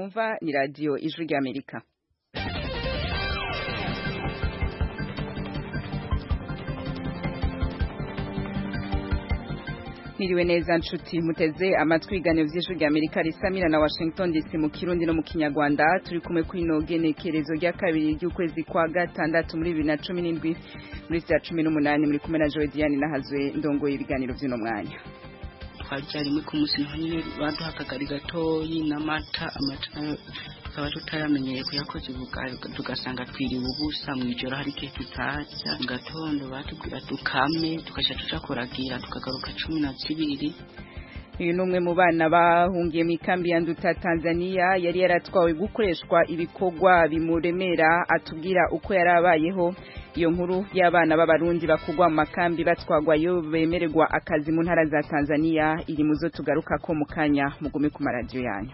mwumva ni radiyo ijwi ry'amerika Niriwe neza nshuti muteze amatwi ibiganiro vy'ijwi ry'Amerika risamira na Washington DC mu Kirundi no mu Kinyarwanda turi kumwe kuri no genekerezo rya kabiri ry'ukwezi kwa gatandatu muri 2017 muri saa 18 muri kumwe na Joy Diane nahazwe ndongoye ibiganiro vy'uno mwanya twajya rimwe ku munsi naho nyine baduha akagari gatoyi n'amata amata nayo tukaba tutayamenyereye kuyakoze tugasanga twiriwe ubusa mu ijoro hari igihe tutarya mu gatondo batubwira dukame tugasha tuja kuragira tukagaruka cumi na zibiri uyu ni umwe mu bana bahungiye mu ikambi ya nduta tanzania yari yaratwawe gukoreshwa ibikorwa bimuremera atubwira uko yari abayeho iyo nkuru y'abana b'abarundi bakugwa mu makambi batwagwayo bemererwa akazi mu ntara za tanzania iri mu zo tugaruka ko mu kanya mugume ku maradiyo yanyu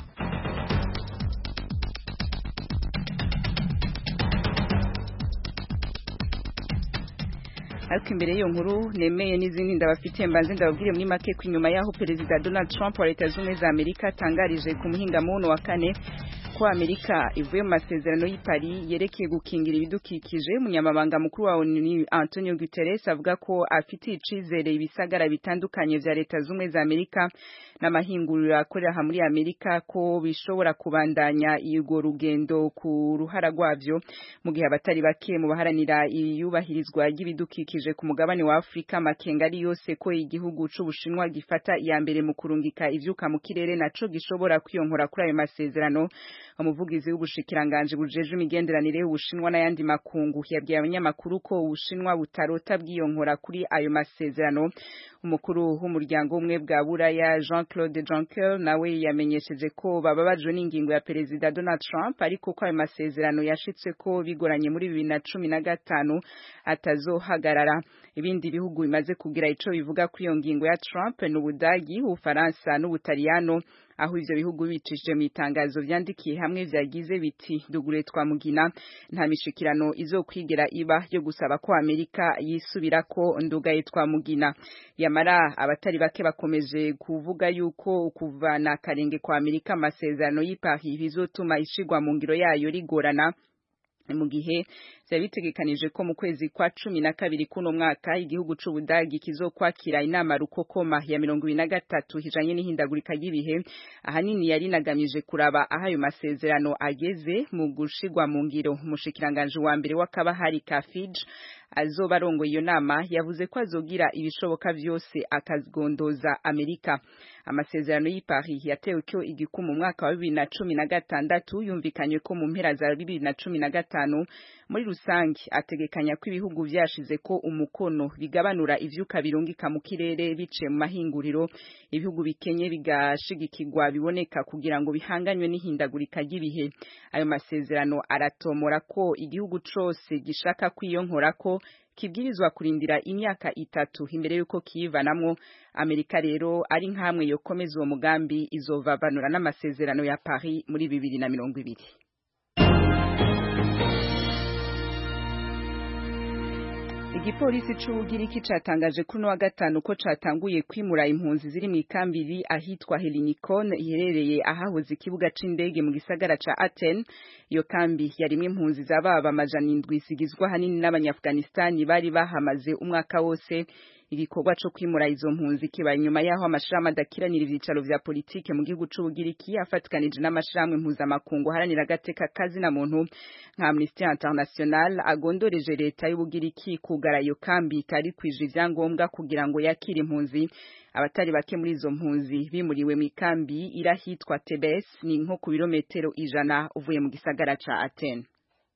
ariko imbere y'iyo nkuru nemeye n'izindi ndabafitiye mbanze ndababwire muri make ko inyuma y'aho perezida donald trump wa leta z'ubumwe za amerika atangarije ku muhingamuno wa kane ko amerika ivuye mu masezerano y'i paris yerekeye gukingira ibidukikije umunyamabanga mukuru wa onu antonio guterres avuga ko afitiye icizere ibisagara bitandukanye vya leta z'ubumwe za amerika n'amahinguriro akorera aha muri amerika ko bishobora kubandanya urwo rugendo ku ruhara rwavyo mu gihe abatari bake mu baharanira iyubahirizwa ry'ibidukikije ku mugabane wa afurika amakenga ari yose ko igihugu c'ubushinwa gifata iya mbere mu kurungika ivyuka mu kirere naco gishobora kwiyonkora kuri ayo masezerano umuvugizi w'ubushikiranganje bujeje imigenderanire y'ubushinwa n'ayandi makungu yabwiye abanyamakuru ko ubushinwa butarota bwiyonkora kuri ayo masezerano umukuru w'umuryango umwe bwa buraya jean claude juncker nawe yamenyesheje ko bababajwe n'ingingo ya perezida donald trump ariko ko ayo masezerano yashitse ko bigoranye muri bibiri na cumi na gatanu atazohagarara ibindi bihugu bimaze kugira ico bivuga kuri iyo ngingo ya trump ni ubudagi ubufaransa n'ubutaliyano aho ivyo bihugu bicishije mu itangazo vyandikiye hamwe vyagize biti dugure twamugina nta mishikirano izokwigera iba yo gusaba ko Amerika yisubirako ndugaye twamugina yamara abatari bake bakomeje kuvuga yuko kuvana karenge kwa Amerika amasezerano y'i Paris bizotuma ishigwa mu ngiro yayo rigorana mu gihe vyari bitegekanije ko mu kwezi kwa cumi na kabiri kuno mwaka igihugu c'ubudagi kizokwakira inama rukokoma ya mirongo ibiri na gatatu hijanye n'ihindagurika ry'ibihe ahanini yari inagamije kuraba aho ayo masezerano ageze mu gushigwa mu ngiro umushikiranganje wa mbere w'akabahari ka Fiji azoba arongoye iyo nama yavuze ko azogira ibishoboka vyose akagondoza Amerika amasezerano y'i Paris yatewe cyo igikumu mu mwaka wa bibiri na cumi na gatandatu yumvikanywe ko mu mpera za bibiri na cumi na gatanu muri rusange ategekanya ko ibihugu vyashize ko umukono bigabanura ivyuka birungika mu kirere biciye mu mahinguriro ibihugu bikenye bigashigikirwa biboneka kugira ngo bihanganywe n'ihindagurika ry'ibihe ayo masezerano aratomora ko igihugu cose gishaka kwiyonkora ko kibwirizwa kurindira imyaka itatu imbere yuko kiyivanamwo Amerika rero ari nkamwe yokomeza uwo mugambi izovavanura n'amasezerano ya Paris muri bibiri na mirongo ibiri Igipolisi c'Ubugiriki catangaje kuri wa gatanu ko catanguye kwimura impunzi ziri mu ikambiri ahitwa Helinikon iherereye ahahoze ikibuga c'indege mu gisagara ca Aten iyo kambi yarimwe impunzi zababa amajana indwi zigizwe hanini n'abanyafganistani bari bahamaze umwaka wose igikorwa co kwimura izo mpunzi kiba nyuma yaho amashirahamwe adakiranira ivyicaro vya politike mu gihugu c'Ubugiriki afatikanije n'amashirahamwe mpuzamakungu haranira agateka kazi na muntu nka Amnesty International agondoreje leta y'Ubugiriki kugara iyo kambi itari kwije ivyangombwa kugira ngo yakire impunzi abatari bake muri izo mpunzi bimuriwe mu ikambi irahitwa Tebes ni nko ku birometero ijana uvuye mu gisagara ca Athens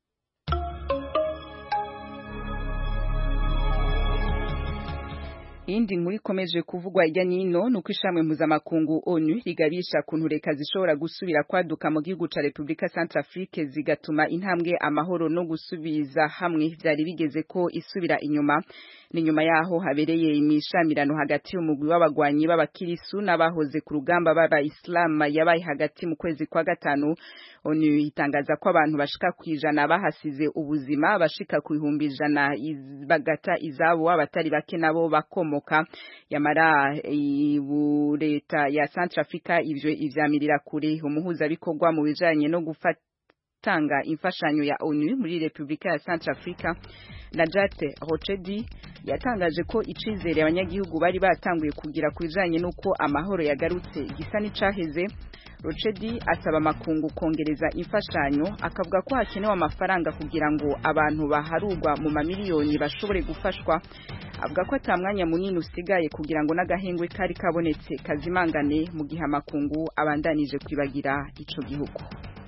iyindi nkuru ikomeje kuvugwa ijya nino ni uko ishamwe mpuzamakungu onu rigabisha kuntu reka zishobora gusubira kwaduka mu gihugu ca repubulika centrafrique zigatuma intambwe amahoro no gusubiza hamwe vyari bigeze ko isubira inyuma ni nyuma yaho habereye imishamirano hagati y'umugwi w'abagwanyi b'abakirisu n'abahoze ku rugamba b'abayisilamu yabaye hagati mu kwezi kwa gatanu onu itangaza ko abantu bashika ku ijana bahasize ubuzima bashika ku bihumbi ijana bagata izabo abatari bake nabo bakomo kumomoka yamara leta ya Centrafrica ivyo ivyamirira kure umuhuzabikorwa mu bijanye no gufata gutanga imfashanyo ya ONU muri Republika ya Centrafrica Najat Rochedi yatangaje ko icizere abanyagihugu bari batanguye kugira kubijanye nuko amahoro yagarutse gisa n'icaheze Rochedi asaba amakungu kongereza imfashanyo akavuga ko hakenewe amafaranga kugira ngo abantu baharugwa mu mamiliyoni bashobore gufashwa avuga ko atamwanya munini usigaye kugira ngo n'agahengwe kari kabonetse kazimangane mu gihe amakungu abandanije kwibagira ico gihugu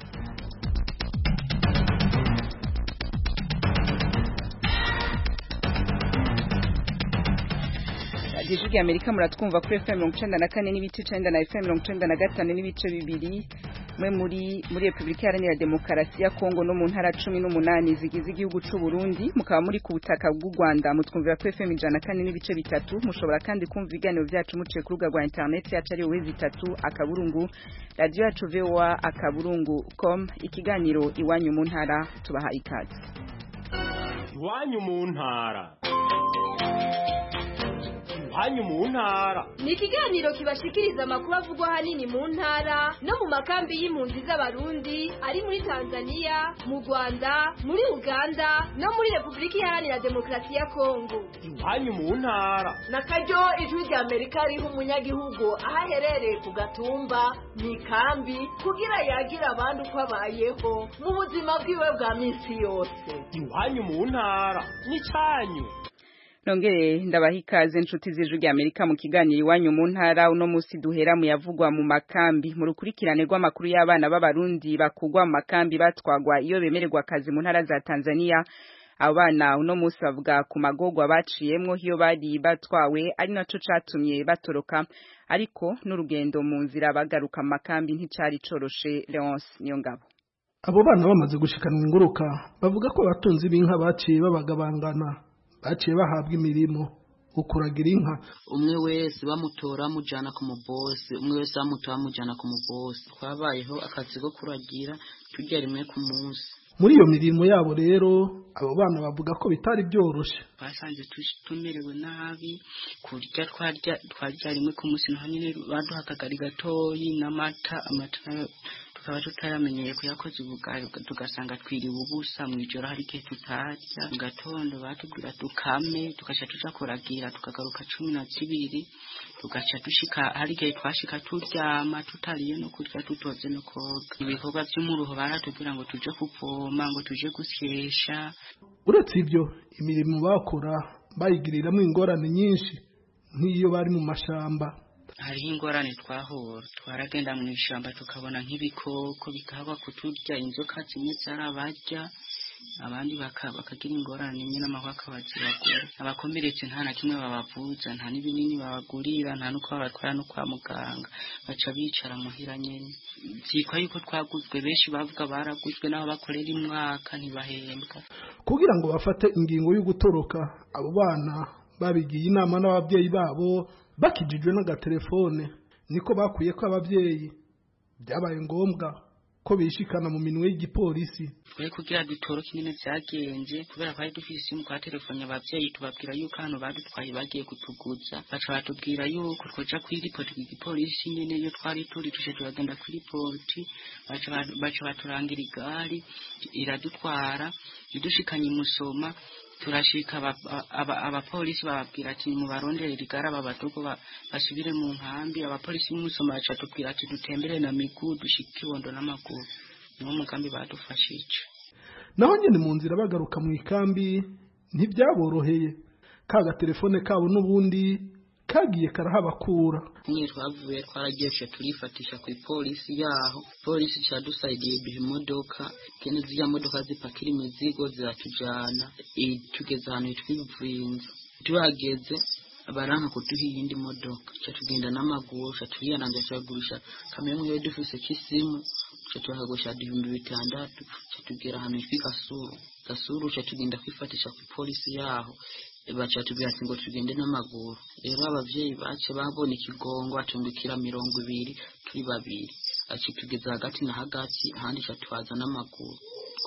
ijwi rya amerika muratwumva kuri fm mirongo icenda na kane n'ibice icenda na fm mirongo icenda na gatanu n'ibice bibiri mwe muri muri repubulika iharanira demokarasi ya kongo no mu ntara cumi n'umunani zigize igihugu c'u burundi mukaba muri ku butaka bw'u rwanda mutwumvira kuri fm ijana na kane n'ibice bitatu mushobora kandi kumva ibiganiro vyacu muciye ku rubuga rwa interineti yacu ari wezi itatu akaburungu radiyo yacu voa akaburungu com ikiganiro iwanyu mu ntara tubaha ikaze iwanyu mu ntara iwanyu mu ntara ni ikiganiro kibashikiriza amakuru avugwa ahanini mu ntara no mu makambi y'impunzi z'abarundi ari muri tanzania mu rwanda muri uganda no muri repubulika iharanira demokarasi ya kongo iwanyu mu ntara na karyo ijwi rya amerika riha umunyagihugu aho aherereye ku gatumba mu ikambi kugira yagira abandi uko abayeho mu buzima bwiwe bwa minsi yose iwanyu mu ntara n'icyanyu nongere ndabaha ikaze inshuti z'ijwi rya amerika mu kiganiro iwanyu mu ntara uno munsi duhera mu yavugwa mu makambi mu rukurikirane rw'amakuru y'abana b'abarundi bakugwa mu makambi batwagwa iyo bemererwa akazi mu ntara za tanzania abo bana uno munsi bavuga ku magogwa baciyemwo iyo bari batwawe ari naco catumye batoroka ariko n'urugendo mu nzira bagaruka mu makambi nticari coroshe leonce niyo ngabo abo bana bamaze gushikanwa inguruka bavuga ko abatunzi b'inka baciye babagabangana baciye bahabwa imirimo ukuragira inka umwe wese bamutora bamujyana ku mubosi umwe wese bamutora bamujyana ku mubosi twabayeho akazi ko kuragira turya rimwe ku munsi muri iyo mirimo yabo rero abo bana bavuga ko bitari byoroshye twasanze tumerewe nabi kurya twarya twarya rimwe ku munsi naho nyine baduha akagari gatoyi n'amata amata nayo tukaba tutayamenyeye kuyakoze ubugari tugasanga twiriwe ubusa mu ijoro hari igihe tutarya mu gatondo batubwira tukame tugaca tuja kuragira tukagaruka cumi na zibiri tugaca dushika hari igihe twashika turyama tutariye no kurya tutoze no koga ibikorwa vy'umuruho baratubwira ngo tuje kuvoma ngo tuje gusyesha uretse ibyo imirimo bakora bayigiriramwo ingorane nyinshi nk'iyo bari mu mashamba hariho ingorane twahura twaragenda mu ishyamba tukabona nk'ibikoko bikaba kuturya inzoka zimwe zarabarya abandi bakagira ingorane nyine amahwa akabaziragura abakomeretse nta na kimwe babavuza nta n'ibinini babagurira nta n'uko babatwara no kwa muganga baca bicara muhira nyine byitwa yuko twaguzwe benshi bavuga baraguzwe n'aho bakorera imwaka ntibahembwa kugira ngo bafate ingingo yo gutoroka abo bana babigiye inama n'ababyeyi babo bakijijwe n'agatelefone niko bakuye ko ababyeyi byabaye ngombwa ko bishikana mu minwe y'igipolisi twe kugira dutoroke nyine byagenze kubera twari dufise isimu kwa telefone abavyeyi tubabwira yuko hano badutwaye bagiye kutuguza baca batubwira yuko twoja kwiripoti ku gipolisi nyene iyo twari turi tuje turagenda kwiripoti baca baturangira igari iradutwara idushikanye imusoma turashika abapolisi bababwira ati mubarondere rigara aba badogo basubire mu nkambi abapolisi b'umusoma baca tubwira ati dutembere na miguru dushike ibondo n'amaguru niwo mugambi badufashije naho nyene mu nzira bagaruka mu ikambi ntibyaboroheye ka gatelefone kabo n'ubundi kagiye karahabakura nyine twavuye twaragiye tuca turifatisha ku ipolisi yaho polisi cadusaidiye duha imodoka kene ziriya modoka zipakira imizigo ziratujana tugeze ahantu hitwa ivuinza tuhageze baranka kuduha iyindi modoka ca tugenda n'amaguru ca turiyananja turagurisha kamwe mwiwe dufise k'isimu ca turakagurisha ibihumbi bitandatu ca tugera ahantu hitwa gasuru gasuru ca tugenda kwifatisha ku ipolisi yaho baca tubwira ati ngo tugende n'amaguru rero abavyeyi bace babona ikigongo atumbikira mirongo ibiri turi babiri aci tugeze hagati na hagati ahandi ca twaza n'amaguru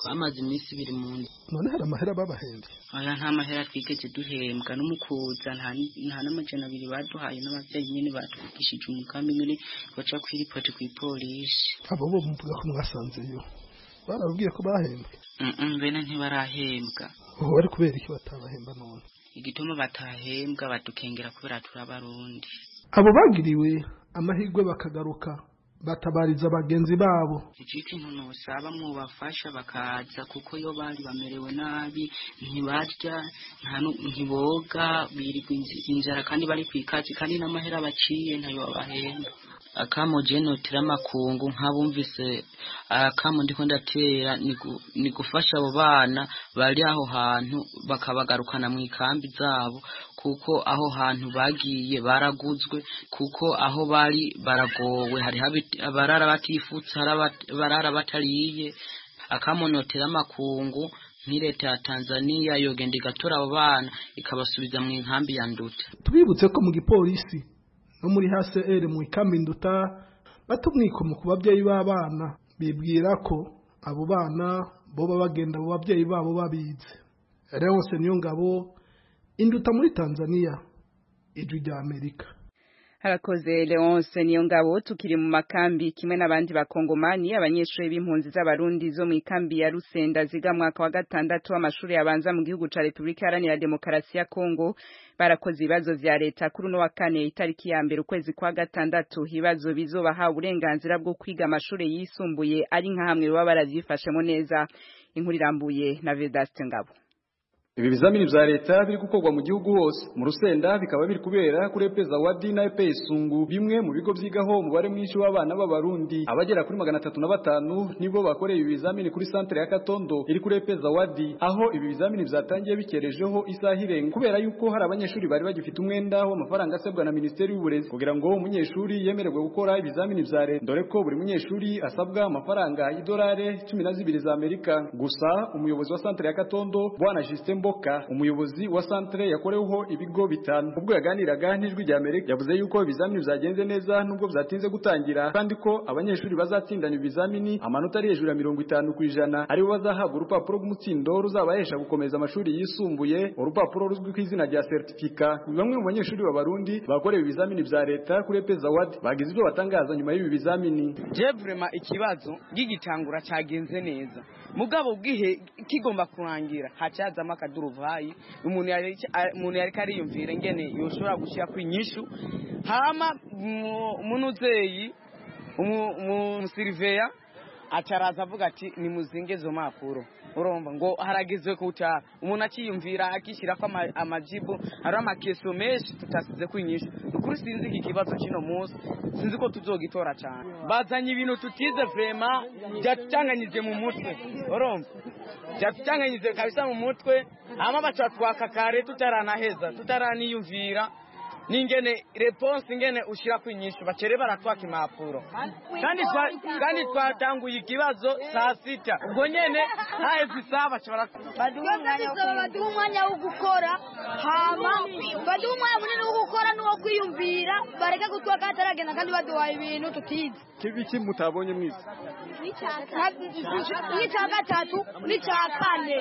twamaze iminsi ibiri mu nzu none hari amahera babahembye aya nta mahera twigeze duhembwa n'umukuza nta nta n'amajana abiri baduhaye n'ababyeyi nyine batwigishije umugambi nyine baca kwiripoti ku ipolisi abo bo muvuga ko mwasanzeyo barababwiye ko bahembwe Mm-mm, bene ntibarahembwa ubu bari kubera iki batabahemba none igituma batahembwa badukengera kubera turabarundi abo bagiriwe amahirwe bakagaruka batabariza bagenzi babo iki kintu ntusaba mwubafasha bakaza kuko iyo bari bamerewe nabi ntibarya nta nu- ntiboga birirwa inzi- inzara kandi bari ku ikazi kandi n'amahera baciye ntayo babahemba akamo jenotera amakungu nk'abumvise akamo ndiko ndatera ni gu- ni gufasha abo bana bari aho hantu bakabagarukana mu ikambi zabo kuko aho hantu bagiye baraguzwe kuko aho bari baragowe hari abarara batifutse hari aba- abarara batariye akamonotera amakungu nk'ireta ya Tanzania yogenda igatora abo bana ikabasubiza mu nkambi ya Nduta tubibutse ko mu gipolisi no muri HCR mu ikambi nduta bata umwikomo ku babyeyi b'abana bibwira ko abo bana boba bagenda abo babyeyi babo babizi Leonce Niyongabo induta muri Tanzania ijwi rya Amerika harakoze Leonce niyo ngabo tukiri mu makambi kimwe n'abandi bakongomani abanyeshuri b'impunzi z'abarundi zo mu ikambi ya Rusenda ziga mwaka wa gatandatu w'amashuri yabanza mu gihugu ca Republika Iharanira Demokarasi ya Kongo barakoze ibibazo vya leta kuri uno wa kane itariki ya mbere ukwezi kwa gatandatu ibibazo bizobaha uburenganzira bwo kwiga amashuri yisumbuye ari nka hamwe baba baravyifashemo neza inkuru irambuye na Vedaste Ngabo Ibi bizamini vya leta biri gukorwa mu gihugu hose mu Rusenda bikaba biri kubera kuri Epeza Wadi na Epe Sungu bimwe mu bigo vyigaho umubare mwinshi w'abana b'abarundi abagera kuri magana atatu na batanu nibo bakoreye ibi bizamini kuri centre ya Katondo iri kuri Epeza Wadi aho ibi bizamini vyatangiye bikerejeho isaha irenga kubera yuko hari abanyeshuri bari bagifite umwenda w'amafaranga asabwa na Ministeri y'Uburezi kugira ngo umunyeshuri yemererwe gukora ibizamini vya leta dore ko buri munyeshuri asabwa amafaranga y'idolari cumi na zibiri za Amerika gusa umuyobozi wa centre ya Katondo bwana Justin Mboka umuyobozi wa centre yakoreweho ibigo bitanu ubwo yaganiraga n'ijwi rya Amerika yavuze yuko ibizamini vyagenze neza nubwo vyatinze gutangira kandi ko abanyeshuri bazatsindana ibizamini amanota ari hejuru ya mirongo itanu ku ijana aribo bazahabwa urupapuro rw'umutsindo ruzabahesha gukomeza amashuri yisumbuye urupapuro ruzwi ku izina rya certificat bamwe mu banyeshuri b'abarundi bakorewe ibizamini vya leta kuri Epeza Award bagize ibyo batangaza nyuma y'ibi bizamini je vrema ikibazo gigitangura cagenze neza mugabo bwihe kigomba kurangira hacazamo akaduruvayi umuntu yari umuntu yari kariyumvira ngene yoshobora gushira kwinyishu hama umunuzeyi umusiriveya acaraza avuga ati nimuzinge izo mpapuro urumva ngo harageze kuta umuntu akiyumvira akishyirako amajibu hari amakeso menshi tutasize kwinyisha ukuri sinzi iki kibazo kino munsi sinzi ko tuzogitora cyane bazanye ibintu tutize vrema byatucanganyije mu mutwe urumva byatucanganyije kabisa mu mutwe hama baca twaka kare tutaranaheza tutaraniyumvira ningene response ingene ushira kwinyishu bacere baratwaka impapuro kandi twa, kandi twatanguye ikibazo saa sita ubwo nyene haheze isaha baca baduha umwanya wo gukora hama baduha umwanya munini wo gukora n'uwo kwiyumvira bareke kutwaka hataragenda kandi baduhaye ibintu tutize kibiki mutabonye mwese n'icya gatatu n'icya kane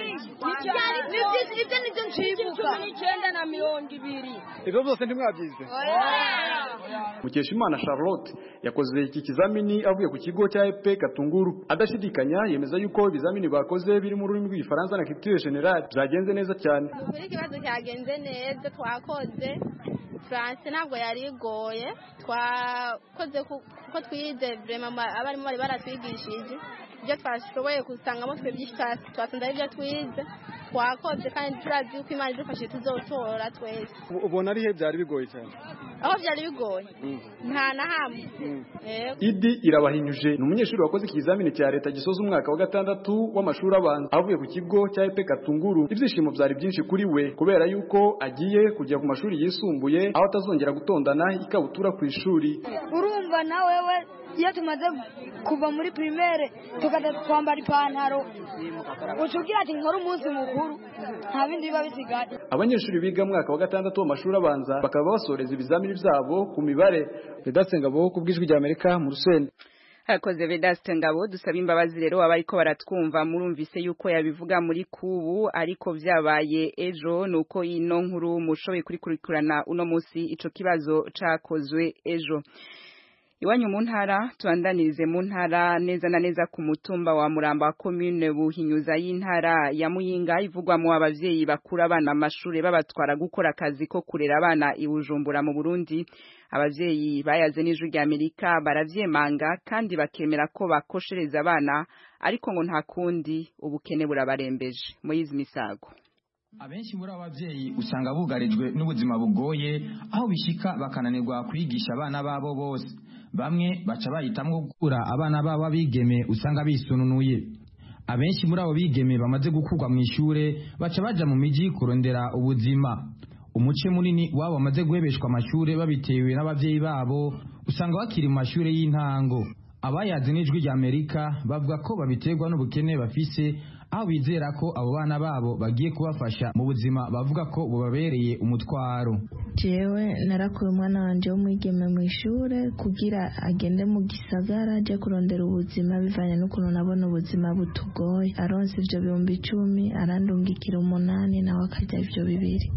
ibyo nibyo nshibuka n'icyenda na mirongo ibiri ibyo byose ntimwabyize Mukeshimana Charlotte yakoze iki kizamini avuye ku kigo cya EP Katunguru adashidikanya yemeza yuko ibizamini bakoze biri mu rurimi rw'igifaransa na culture generale byagenze neza cyane kuri ikibazo cyagenze neza twakoze France ntabwo yari igoye twakoze kuko twize vraiment abarimu bari baratwigishije ibyo twashoboye gusangamo twe byinshi twasanze ari byo twize twakoze kandi turazi yuko imana idufashe tuzotora twese ubona ari he byari bigoye cyane aho byari bigoye nta na hamwe idi irabahinyuje ni umunyeshuri wakoze ikizamini cya leta gisoza umwaka wa gatandatu w'amashuri abanza avuye ku kigo cya epe katunguru ibyishimo byari byinshi kuri we kubera yuko agiye kujya ku mashuri yisumbuye aho atazongera gutondana ikabutura ku ishuri urumva na wewe iyo tumaze kuva muri primaire tukajya twambara ipantaro utubwira ati nkore umunsi mukuru nta bindi biba bisigaye abanyeshuri biga mwaka wa gatandatu w'amashuri abanza bakaba basoreza ibizamini byabo ku mibare Vedaste Ngabo ku bw'ijwi rya Amerika mu Rusenda Hakoze Vedaste Ngabo dusaba imbabazi rero abariko baratwumva murumvise yuko yabivuga muri kubu ariko vyabaye ejo nuko ino nkuru mushoboye kurikurikirana uno musi ico kibazo cakozwe ejo Iwanyu mu ntara tubandanirize mu ntara neza na neza ku mutumba wa Muramba wa commune Buhinyuza y'intara ya Muyinga ivugwamo abavyeyi bakura abana amashure babatwara gukora akazi ko kurera abana i Bujumbura mu Burundi abavyeyi bayaze n'ijwi rya Amerika baravyemanga kandi bakemera ko bakoshereza abana ariko ngo nta kundi ubukene burabarembeje Moyizi Misago abenshi muri abo bavyeyi usanga bugarijwe n'ubuzima bugoye aho bishika bakananirwa kwigisha abana babo bose bamwe baca bahitamwo gukura abana babo bigeme usanga bisununuye abenshi muri abo bigeme bamaze gukurwa mu ishure baca baja mu miji kurondera ubuzima umuce munini wabo bamaze guhebeshwa amashure babitewe n'abavyeyi babo usanga bakiri mu mashure y'intango abayazi n'ijwi rya amerika bavuga ko babiterwa n'ubukene bafise aho bizera ko abo bana babo bagiye kubafasha mu buzima bavuga ko bubabereye umutwaro jewe narakuye umwana wanje w'umwigeme mu ishure kugira agende mu gisagara aje kurondera ubuzima bivanye n'ukuntu nabona ubuzima butugoye aronse ivyo bihumbi icumi arandungikira umunani nawe akarya ivyo bibiri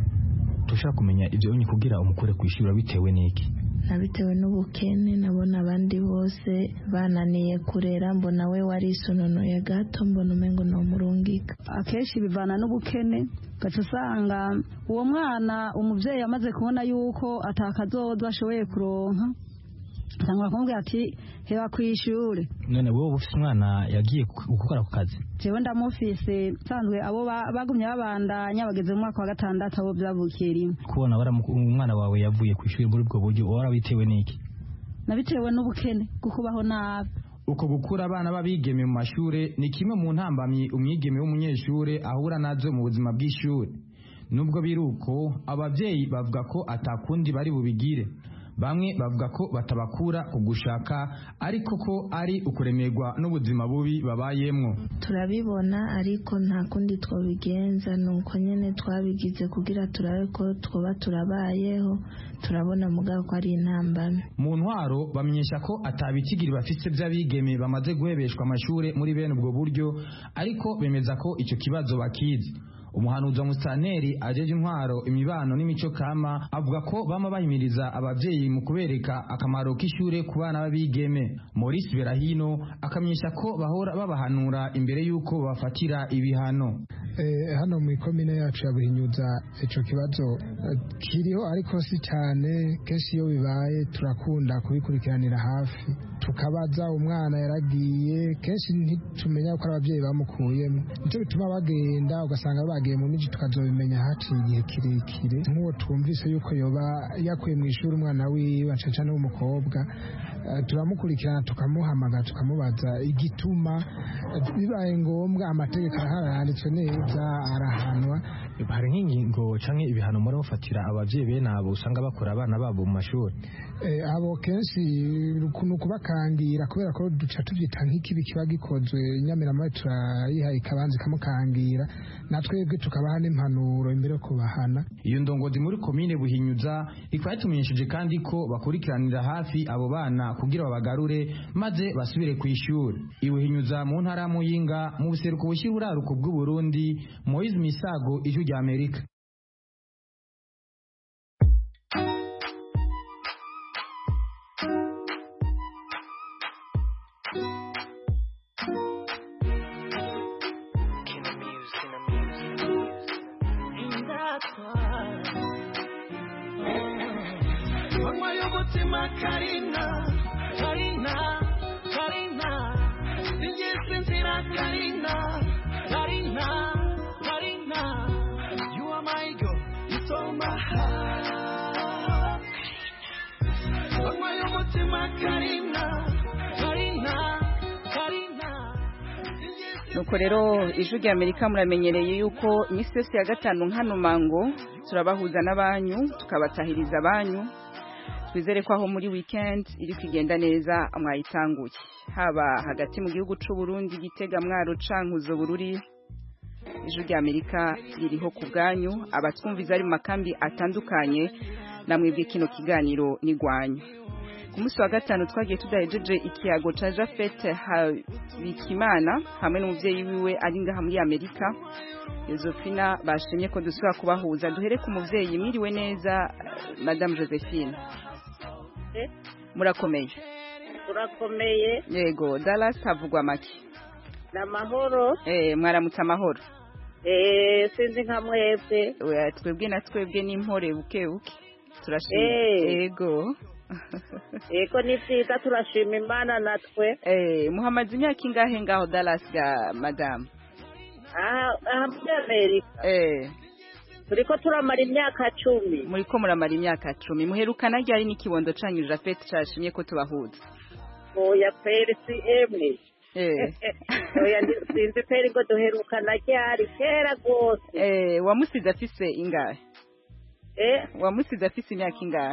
tushaka kumenya ivyo unyi kugira umukure kwishura bitewe n'iki nabitewe n'ubukene nabona abandi bose bananiye kurera mbona we warisununuye gato mbona umengo nomurungika akenshi bivana n'ubukene gaca usanga uwo mwana umuvyeyi amaze kubona yuko atakazoza ashoboye kuronka cyangwa bakamubwira ati heba kwishure none wowe ufise umwana yagiye gukora ku kazi jewe ndamufise sanzwe abo bagumye babandanya bageze mu mwaka wa gatandatu abo vyavukiye rimwe kubona umwana wawe yavuye ku ishuri muri ubwo buryo warabitewe n'iki nabitewe n'ubukene kukubaho nabi uko gukura abana b'abigeme mu mashure ni kimwe mu ntambamyi umwigeme w'umunyeshure ahura nazo mu buzima bw'ishure nubwo biri uko abavyeyi bavuga ko atakundi bari bubigire bamwe bavuga ko batabakura ku gushaka ariko ko ari ukuremerwa n'ubuzima bubi babayemwo turabibona ariko nta kundi twabigenza nuko nyene twabigize kugira turabe ko twoba turabayeho turabona mugabo ko ari intambame mu ntwaro bamenyesha ko atabikigiri bafise vy'abigeme bamaze guhebeshwa amashure muri bene ubwo buryo ariko bemeza ko ico kibazo bakizi umuhanuzi wa musitanteri ajeje intwaro imibano n'imico kama avuga ko bama bahimiriza abavyeyi mu kubereka akamaro k'ishure ku bana b'abigeme Maurice Berahino akamenyesha ko bahora babahanura imbere y'uko bafatira ibihano hano mu ikomine yacu ya Buhinyuza ico kibazo kiriho ariko si cyane kenshi iyo bibaye turakunda kubikurikiranira hafi tukabaza umwana yaragiye kenshi ntitumenya ko ari ababyeyi bamukuyemo nicyo bituma bagenda ugasanga bagiye mu miji tukazobimenya haciye igihe kirekire nk'uwo twumvise yuko yoba yakuye mu ishuri umwana wiwe acaca n'umukobwa turamukurikirana tukamuhamagara tukamubaza igituma bibaye ngombwa amategeko araharanditswe neza arahanwa hari nk'ingingo canke ibihano muri mufatira abavyeyi bene abo usanga bakora abana babo mu mashuri abo kenshi ni ukubakangira kubera ko duca tubyita nk'ikibi kiba gikozwe inyamiramaye turayiha ikabanza ikamukangira natwebwe tukabaha n'impanuro imbere yo kubahana iyo ndongozi muri komine buhinyuza ikaba yatumenyesheje kandi ko bakurikiranira hafi abo bana kugira babagarure maze basubire ku ishuri ibuhinyuza mu ntara ya muyinga mu buseruko bushyira uraruko bw'uburundi moise misago ijwi rya amerika Karina, Karina, Karina, sinjye inzira Karina, Karina, Karina, you are my girl, you stole my heart. Manywa y'umutima Karina, Karina, Karina. nuko rero ijwi rya amerika muramenyereye yuko iminsi yose ya gatanu nkano mango turabahuza n'abanyu tukabatahiriza abanyu twizere ko aho muri weekend iri kugenda neza mwayitanguye haba hagati mu gihugu c'u Burundi gitega mwaro cankuzo bururi ijwi rya amerika ririho ku bwanyu abatwumviza ari mu makambi atandukanye namwebwe kino kiganiro nigwanyu ku munsi wa gatanu twagiye tudahejeje ikiyago ca Jafet Habikimana hamwe n'umuvyeyi wiwe ari ngaha muri Amerika Josephina bashimye ko dusubira kubahuza duhere ku muvyeyi mwiriwe neza Madame Josephine murakomeye turakomeye yego Dallas havugwa make ni amahoro eh mwaramutse amahoro eh sinzi nka mwebwe Oya, twebwe na twebwe n'impore buke buke turashima Eh. yego yego ni byiza turashima imana natwe eh muhamaze imyaka ingahe ngaho Dallas ga madame aha aha muri amerika eh turiko turamara imyaka cumi muriko muramara imyaka cumi muherukana ryari n'ikibondo canyu Jafet cashimye ko tubahuza oya peri si emwe eh oya ndi- sinzi peri ngo duherukana ryari kera rwose eh wamusize afise ingahe eh wamusize afise imyaka ingahe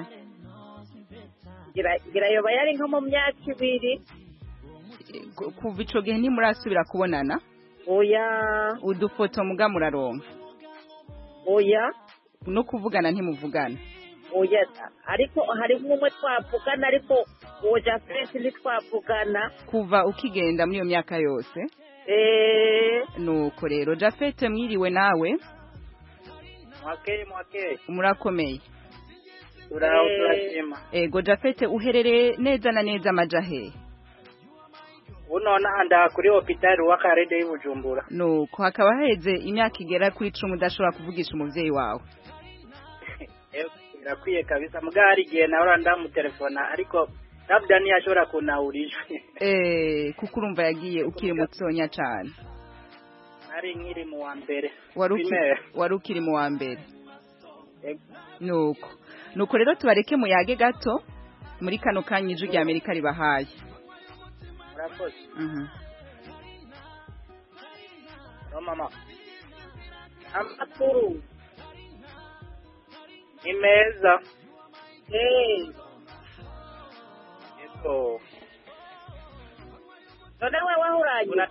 gira gira yoba yari nko mu myaka ibiri Ku- kuva ico gihe ntimurasubira kubonana oya udufoto muga muraronka oya no kuvugana ntimuvugana oya ariko harimo umwe twavugana ariko uwo jafeti ntitwavugana kuva ukigenda muri iyo myaka yose eh nuko rero Jafet mwiriwe nawe mwakeye mwakeye murakomeye turaho Eh. turashima ego Jafet uherereye neza na neza amajahe ubu nonaha ndaha kuri hopitali w'akarede y'ubujumbura nuko hakaba haheze imyaka igera kuri icumi udashobora kuvugisha umuvyeyi wawe Eh, birakwiye kabisa mbwa hari igihe nawe ndamutelefona ariko labda ntiyashobora kunahura ijwi eh kuko urumva yagiye ukiri mutonya cane nari nkiri mu wa mbere wari uki- primaire. wari ukiri mu wa mbere Ego. nuko nuko rero tubareke muyage gato muri kano kanya ijwi rya amerika ribahaye murakoze Mhm. no mama amakuru ni meza eh yego none we wahuranye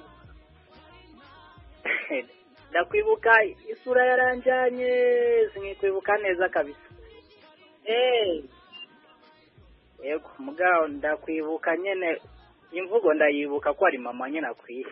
ndakwibuka isura yaranjanye sinkikwibuka neza kabisa eh yego mugabo ndakwibuka nyene imvugo ndayibuka ko ari mama nyene akwiye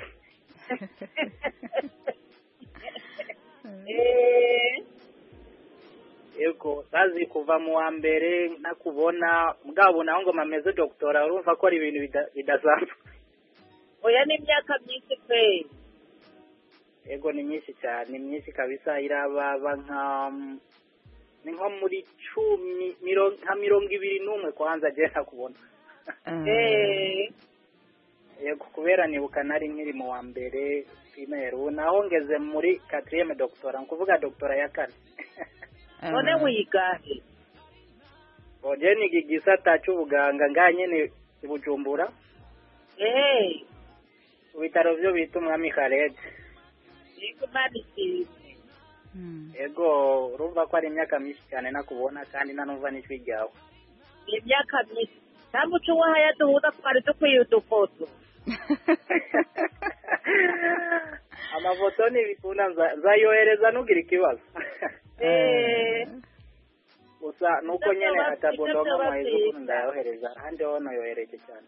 eh yego sazi kuva mu wa mbere ntakubona mugabo naho ngo mameze doktora urumva ko ari ibintu bida- bidasanzwe oya ni imyaka myinshi pe yego ni myinshi cyane ni myinshi kabisa irababa nka ni nko muri cumi miro- nka mirongo ibiri n'umwe kwanza agiye ntakubona eh yego kubera nibuka nari nkiri mu wa mbere primaire ubu naho ngeze muri quatrième doctora ni ukuvuga doctora ya kane none wigahe oje niga igisata c'ubuganga ngaha nyene i bujumbura eh mu bitaro vyo bita umwami khaled yego imana isize yego urumva ko ari imyaka myinshi cyane nakubona kandi nanumva n'ijwi ryawe ni imyaka myinshi nta muco wahaya duhuza twari dukwiye udufoto amafoto ntibikunda nza- nzayohereza ntugire ikibazo eh gusa nuko Ibyo nyene byaba- atabondoka ibyo byaba mwaheze byiza. ukuntu ndayohereza ahandi ho noyohereje cyane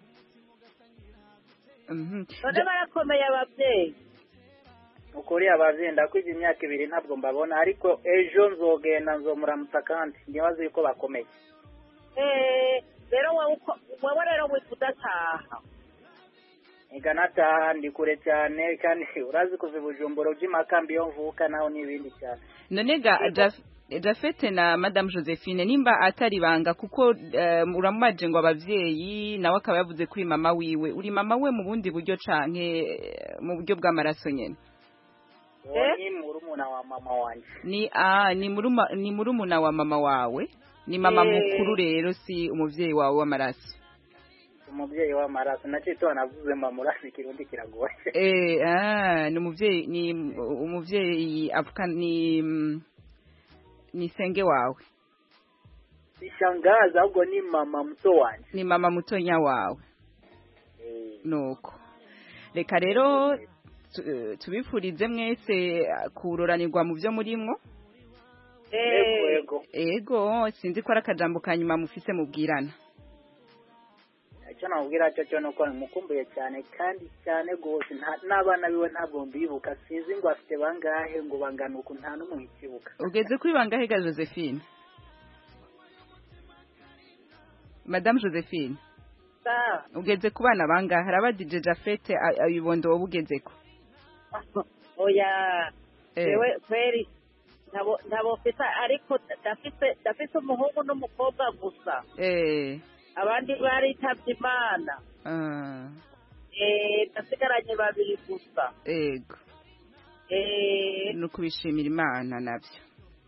none barakomeye ababyeyi ukuri abavyeyi ndakwiga imyaka ibiri ntabwo mbabona ariko ejo nzogenda nzomuramutsa kandi ntibazi yuko bakomeye eh rero wowe uko- wowe rero wifuza ataha niga nataha ndi kure cyane kandi urazi kuva i bujumbura uja imakambi yo mvuka naho n'ibindi cyane none ga Jaf- Jafete na Madame Josephine nimba atari banga kuko eh, uramubaje ngo abavyeyi nawe akaba yavuze kuri mama wiwe uri mama we mu bundi buryo canke eh, mu buryo bw'amaraso nyene uwo ni murumuna wa mama wanje ni ah ni muruma ni murumuna wa mama wawe ni mama Eh. mukuru rero si umuvyeyi wawe w'amaraso umubyeyi w'amaraso nacyo navuze mama urazi ikirundi kiragoye eh ah ni umuvyeyi ni umuvyeyi avuka ni mm, ni senge wawe sishangaza ahubwo ni mama mto wanje ni mama mutonya wawe nuko reka rero tu- eh, tubifurize mwese eh, kuroranirwa mu byo murimwo yego yego ego sinzi ko ari akajambo ka nyuma mufise mubwirana icyo namubwira cyo cyo ni uko mukumbuye cyane kandi cyane rwose nta- n'abana biwe ntabwo mbibuka sinzi ngo afite bangahe ngo bangana uku nta n'umwe nkibuka ugeze kuri bangahe ga josephine madamu josephine Sa, ugeze ku bana bangahe hari abadije jafete a- abibondo wowe ugezeko oya Eh. jewe kweri ntabo ntabo mfite ariko ndafite ndafite umuhungu n'umukobwa gusa eh abandi baritabye imana ah, eh ndasigaranye babiri gusa ego eh ni ukubishimira imana nabyo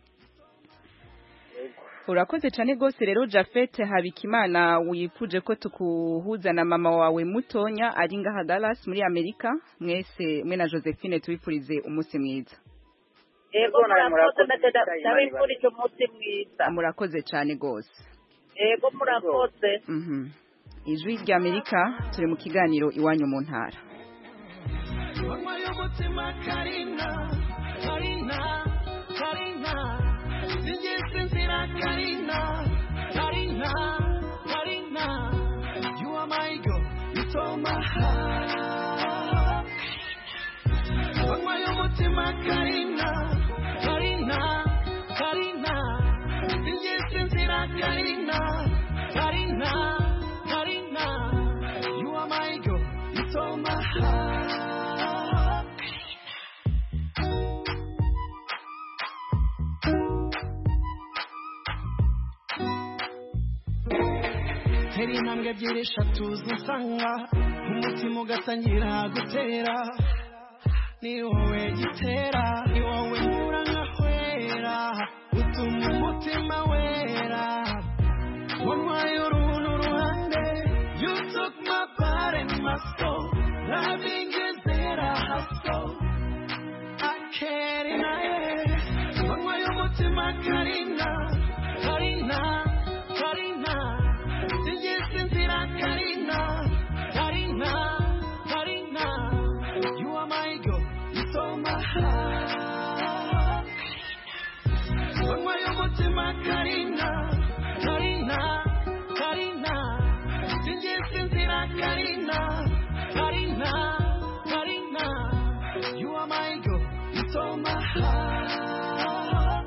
urakoze cyane rwose rero jafete habikimana wifuje ko tukuhuza na mama wawe mutonya ari ngaha Dallas muri amerika mwese mwe na josephine tubifurize umunsi mwiza ego murakoze ndagenda ndabifurije umunsi mwiza murakoze cyane rwose ego murakoze Mhm. ijwi rya amerika turi mu kiganiro iwanyu mu ntara Mama y'umutima Karina, Karina, Karina, singize inzira Karina, Karina, Karina, you are my girl, you stole my heart. Mama y'umutima Karina, Karina, Karina, singize inzira Karina, Karina, Karina, you are my girl, you stole my heart. tera intambwe ebyiri eshatu zisanga umutima ugatangira gutera ni wowe gitera ni wowe nkura nkahwera utuma umutima wera wanywaye uruntu ruhande you took my part and my soul loving is there a hustle I can't deny it wanywaye umutima karina karina karina singize inzira karina karina karina you are my girl you stole my heart wanywaye umutima karina karina karina singize inzira karina karina karina you are my girl you stole my heart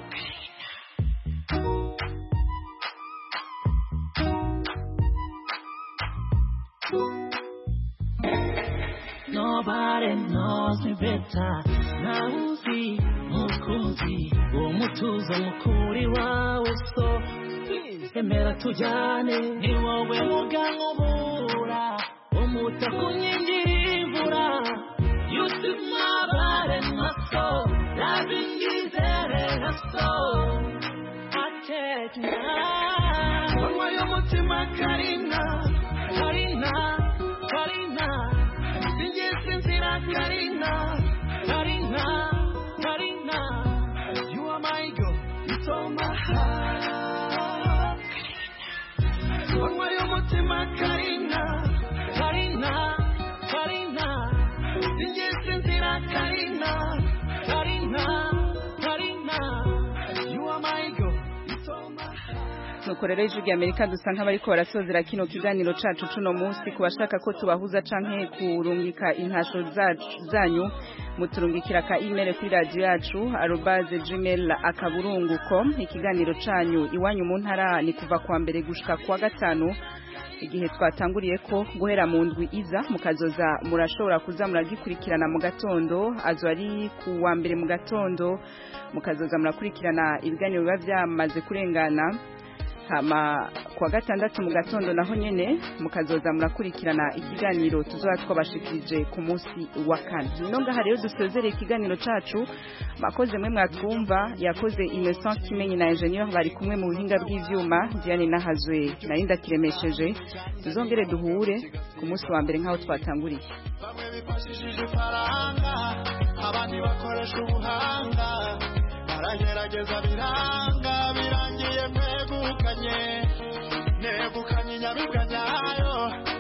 Nobody knows me better. Nauzi mukunzi umutuzo mukuri wawe so please emera tujyane ni wowe muganga ubura umuta ku nkingi y'imvura you took my body and my soul loving is a soul I take now manywa y'umutima karina karina karina singize inzira karina karina karina you are my girl you stole my heart manywa y'umutima karina karina karina singize inzira karina karina karina you are my girl you stole my heart nuko rero ijwi rya amerika dusa nk'abariko barasozera kino kiganiro cacu cuno munsi ku bashaka ko tubahuza canke kurungika intasho zacu- zanyu muturungikira ka email kuri radio yacu arobaze gmail akaburungu com ikiganiro canyu iwanyu mu ntara ni kuva kwa mbere gushika kwa gatanu igihe twatanguriye ko guhera mu ndwi iza mukazoza murashobora kuza muragikurikirana mu gatondo azo ari ku wa mbere mu gatondo mukazoza murakurikirana ibiganiro biba byamaze kurengana hama kuwa gatandatu mu gatondo naho nyene mukazoza murakurikirana ikiganiro tuzoba twabashikirije ku munsi wa kane no ngaha rero dusozereye ikiganiro cacu makoze mwe mwatwumva yakoze Innocent Kimenyi na Engineer bari kumwe mu buhinga bw'ivyuma Diane Nahazwe nari ndakiremesheje tuzongere duhure ku munsi wa mbere nk'aho twatanguriye bifashishije ifaranga abandi bakoresha ubuhanga baragerageza biranga birangiye mwegukanye negukanye inyamibwa nyayo